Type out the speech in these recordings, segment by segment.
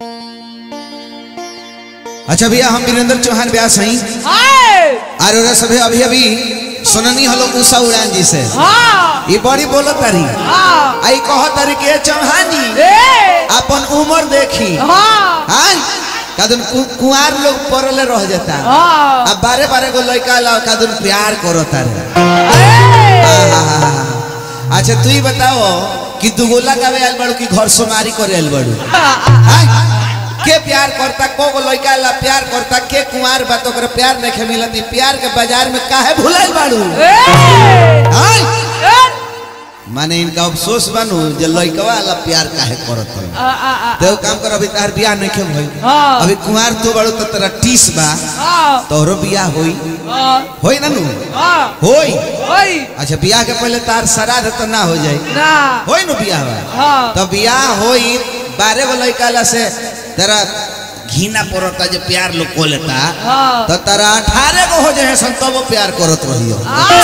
अच्छा भैया हम वीरेंद्र चौहान व्यास हैं हाय और ओरा सभे अभी अभी सुननी हलो उषा उड़ान जी से हाँ ये बड़ी बोलत तारी हाँ आई कह तारी के चौहान जी ए अपन उम्र देखी हाँ हाँ कादुन कु, कुंवार लोग पड़ले रह जाता हाँ अब बारे बारे को लड़का ला कादुन प्यार करो तारे ए अच्छा तू ही बताओ कि दुगोला गावे आयल बड़ू कि घर सोमारी करे आयल बड़ू हाँ? के प्यार करता को को लड़का ला प्यार करता के कुंवार बा तो ओकरा प्यार नहीं मिलती प्यार के बाजार में काहे भुलाइल बाड़ू ए हाँ? ए माने इनका अफसोस बनू जे लड़कवा वाला प्यार काहे करत है आ आ आ तो काम कर अभी तार बियाह नहीं के भइल हाँ। अभी कुंवार तो बड़ू तो तेरा टीस बा हाँ तोहरो बियाह होई हाँ होई ना नु हाँ होई ओई अच्छा बियाह के पहले तार श्राद्ध तो ना हो जाई ना होई नु बियाह बा हाँ तो बियाह होई बारह गो लड़का ला से तेरा घीना पड़ता जे प्यार लोग को लेता हाँ तो तेरा अठारह गो हो जाए सन तब वो प्यार करत रहियो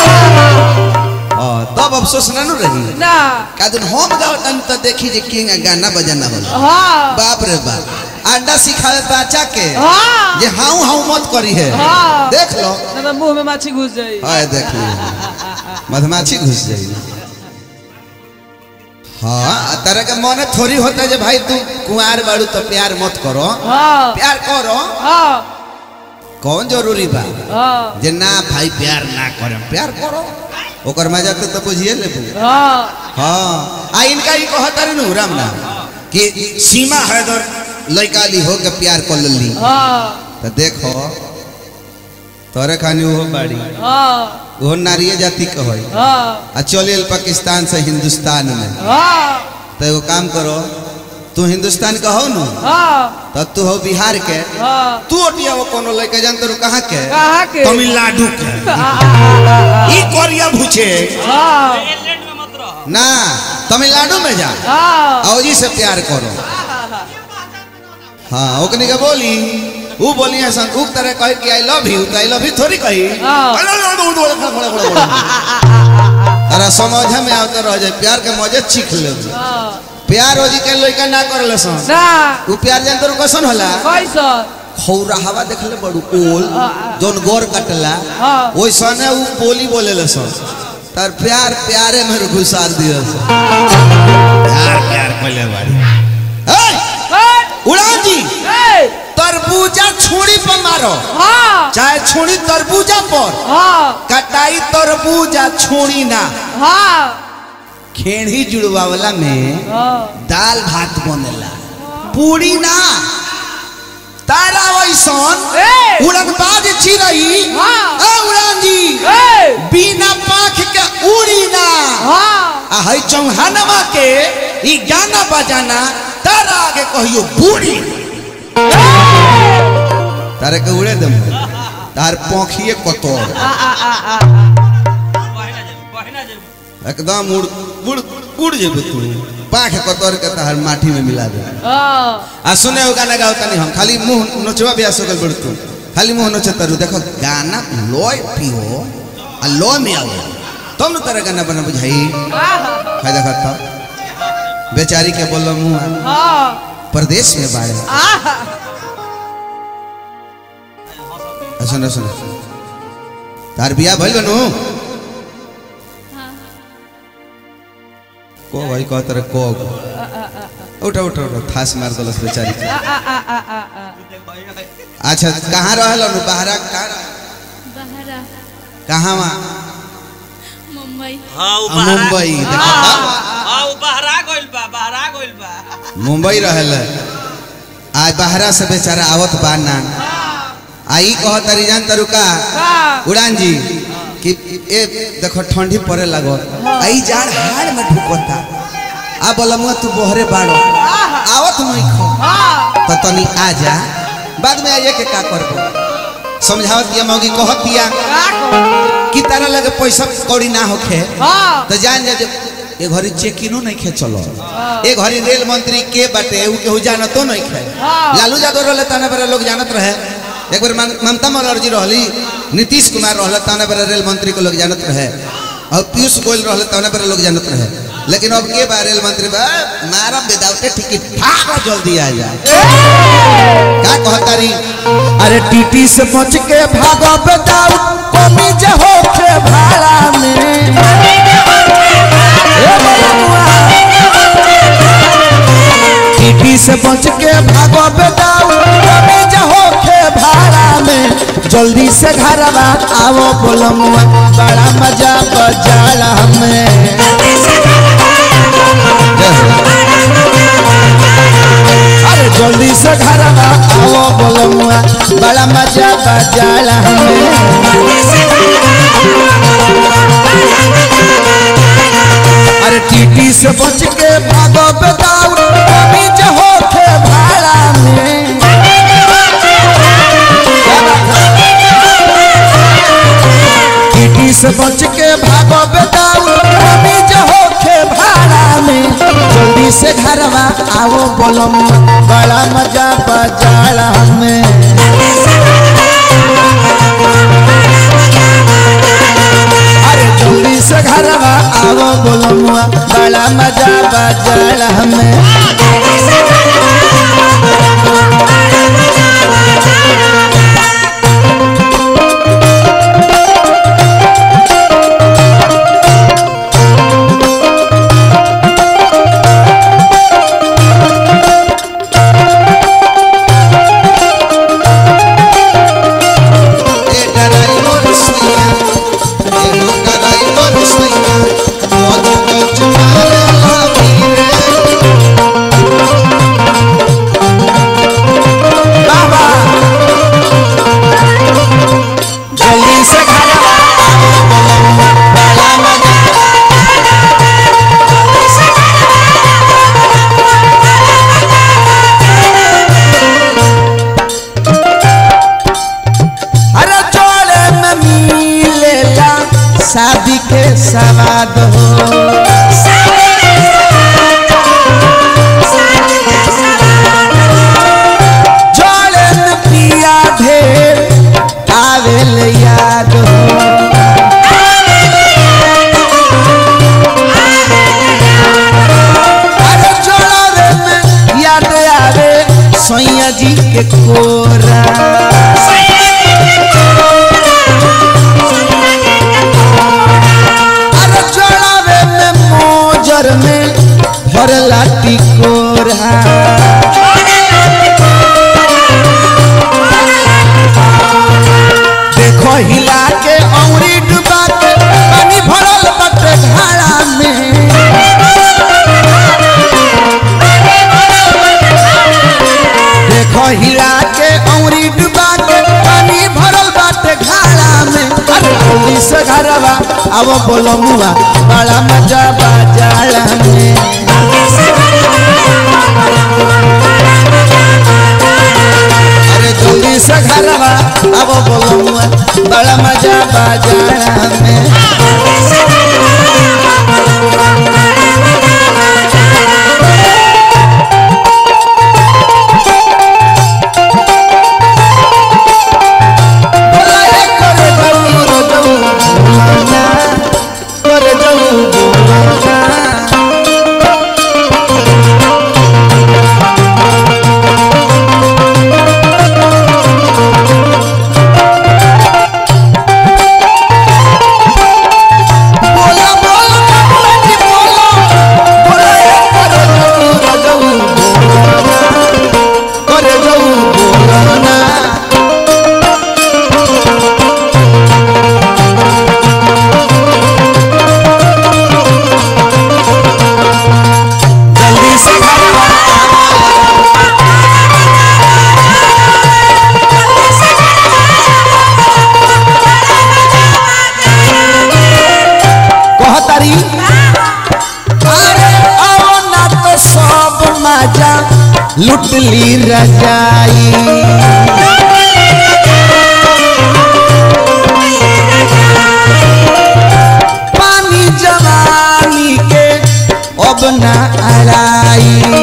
हाँ, तब अफसोस ना नु रही ना कादुन हम गाओ तन तो देखी जे किंग गाना बजाना होला हाँ बाप रे बाप अंडा सिखावे बच्चा के हाँ जे हाउ हाउ मत करी है हाँ। देख लो ना तो मुंह में माछी घुस जाई हाय देख लो मधमाछी घुस जाई हाँ तरह के मन थोड़ी होता है जे भाई तू कुंवार बाड़ू तो प्यार मत करो हाँ प्यार करो हाँ कौन जरूरी बा हाँ जे ना भाई प्यार ना करे प्यार करो ओकर मजा तो, तो बुझिए लेबू हाँ हाँ आ इनका ही कहता रे नु राम ना कि सीमा हैदर लड़का ली हो के प्यार कर ली हाँ तो देखो तोरे खानी वो बाड़ी हाँ वो नारिये जाति के होई हाँ आ चले पाकिस्तान से हिंदुस्तान में हाँ तो एगो काम करो तू हिंदुस्तान का हो नु हाँ तो तू हो बिहार के हाँ तू ओटिया वो कोनो लड़का जानते रू कहाँ के कहाँ के तमिलनाडु के आ, आ, आ, आ, ई कोरिया भूचे हाँ ना तमिलनाडु में जा हाँ और जी से प्यार करो हाँ ओकनी के बोली वो बोली है सन उक तरह कहे कि आई लव यू तो आई लव यू थोड़ी कही हाँ। अरे समझ में आवते रह जाए प्यार के मजे चीख ले हाँ प्यार हो जी के लड़का ना कर ले सन ना वो प्यार जानते रहो कैसन होला कैसा खौरा हवा देखले बड़ू ओल हाँ, हाँ। जोन गोर कटला हाँ। ओइ सने उ बोली बोले ले सन तार प्यार प्यारे में घुसार दियो सन प्यार प्यार कोले बाड़ी ए हट! उड़ान जी ए! तरबूजा छुरी पर मारो हाँ चाहे छुरी तरबूजा पर हाँ कटाई तरबूजा छुरी ना हाँ खेड़ी जुड़वावला में हाँ दाल भात बनेला पूरी ना तारा वैसन ए! उड़नबाज चिरई हाँ। ए उड़ान जी ए! बिना पाख के उड़ी ना हाँ आ हई चौहानवा के ई गाना बजाना तारा आगे कहियो बूढ़ी तारे के उड़े दम तार पोखिए कतोर आ आ आ आ एकदम उड़ उड़ उड़ जेबे तू पाख कतोर के तार माटी में मिला दे हाँ आ सुने हो गाना गाओ तनी हम खाली मुंह नोचवा भी आसो गल तू खाली मुंह नोचे तरु देखो गाना लॉय पियो आ लॉय में आओ तुम न तरह गाना बना बुझाई है देखो तो बेचारी के बोलो मुंह हाँ प्रदेश में बाड़े आ आ, सुनो सुनो तार बिया भइल बनू को भाई कह तरह को उठा उठा उठा थास मार दलस बेचारी के। आ आ आ आ आ अच्छा कहाँ रहल नु बाहरा कहाँ बहरा कहाँ वहाँ मुंबई हाँ उ आ, बहरा मुंबई देखो तो। हाँ उ बहरा गइल बा बहरा गइल बा मुंबई रहल आज बाहरा से बेचारा आवत बा ना आई कह तरी जान तरुका हाँ उड़ान जी कि ए देखो ठंडी पड़े लगो आई जाड़ हाड़ में ढुकता आ बोलमुआ तू बोहरे बाड़ो आवत नहीं खो हाँ तो तनी आ जा बाद में आइए के का करबो समझावत दिया मौगी कहत दिया का कहो? कि तारा लगे पैसा कौड़ी ना होखे हाँ तो जान जा जे ए घरी चेकिनो नहीं खे चलो ए घरी रेल मंत्री के बाटे उ केहू जानतो नहीं खे हाँ। लालू यादव रहले तने बेरा लोग जानत रहे एक बार मम- ममता बनर्जी रहली नीतीश कुमार रहले तने बेरा रेल मंत्री को लोग जानत रहे और पीयूष गोयल रहले तने बेरा लोग जानत रहे लेकिन अब के बार रेल मंत्री बा मारा विदाउट टिकट भागो जल्दी आ जा का कहतारी अरे टीटी से बच के भागो बताओ कमी जे होखे भाड़ा में ए बबुआ। टीटी से बच के भागो बताओ कमी जे होखे भाड़ा में जल्दी से घरवा आओ बोलमुआ बड़ा मजा बजाला में अरे जल्दी से घरवा आओ बोलमुआ बड़ा मजा बजाला हमें अरे टीटी से बच के भागो बेदाऊ कमी जे होखे भाड़ा में टीटी से बच के भागो बेदाऊ कमी जे होखे भाड़ा में जल्दी से घरवा आओ बोलमुआ बड़ा मजा बजाला हमें अरे जल्दी से घरवा आओ बोलमुआ बड़ा मजा बजाला हमें ए ड्राइवर सैया ए हो ड्राइवर सैया मधु को चुमाला वीरे बाबा जल्दी से घरवा आओ बोलमुआ बड़ा मजा अरे जोड़े में मिलेला शादी के सवाद हो जोड़े में पिया ढेर आवेल याद हो अरे जोड़े में याद आवे सैया जी के कोरा अरे चढ़ावे में मोजर में भरला टिकोरा देखो हिला के औरी डुबा के पानी भरल बटे घाड़ा में देखो हिला के औरी डुबा के पानी भरल बाटे घाड़ा में अरे जल्दी से घरवा अब बोलो मुआ बड़ा मजा बाजाला में अरे जल्दी से घरवा अब बोलो मुआ बड़ा मजा बाजाला में बोलाए करे जाऊ रो जाऊ बोलाना करे जाऊ बोलाना बोला बोला बोला जी बोला बोलाए करे जाऊ रो जाऊ बोलाना करे जाऊ बोलाना जल्दी से घरवा कहतारी अरे आओ ना तो सब मजा लुट ली रजाई पानी जवानी के अब ना अड़ाई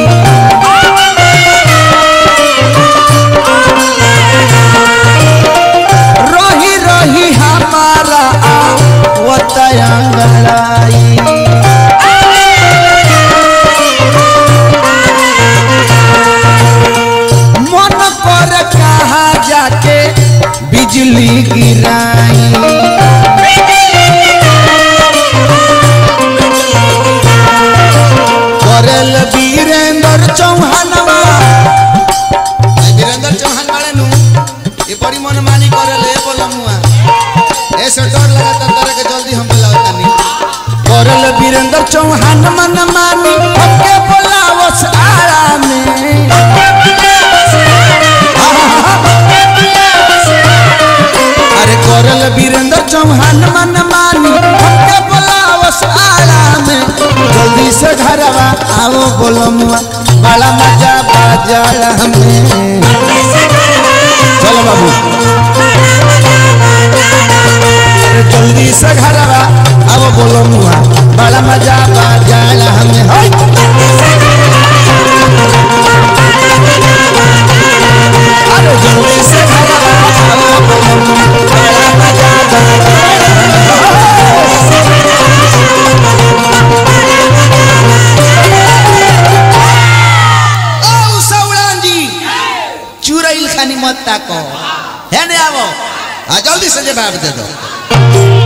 रही रही हमारा वो तयंगड़ाई बिजली गिराई करल वीरेंद्र चौहानवा वीरेंद्र चौहान वाले नु ये बड़ी मनमानी करे ले बोला मुआ ऐसे डर लगा था तरह के जल्दी हम बुलाओ तनी करल वीरेंद्र चौहान मन मानी हमके बोलावस आड़ा में अरे करल वीरेंद्र चौहान मन मानी हमके बोलावस आड़ा में जल्दी से घरवा आओ बोलमुआ बड़ा मजा बाजारा में चलो बाबू अरे जल्दी से घरवा आओ बोलमुआ बड़ा मजा बाजारा में होय अरे जल्दी से घरवा आओ बोलमुआ बड़ा मजा बाजारा ओ सौरान जी चुरैल खानी मत ताको है ने आवो आ जल्दी से जवाब दे दो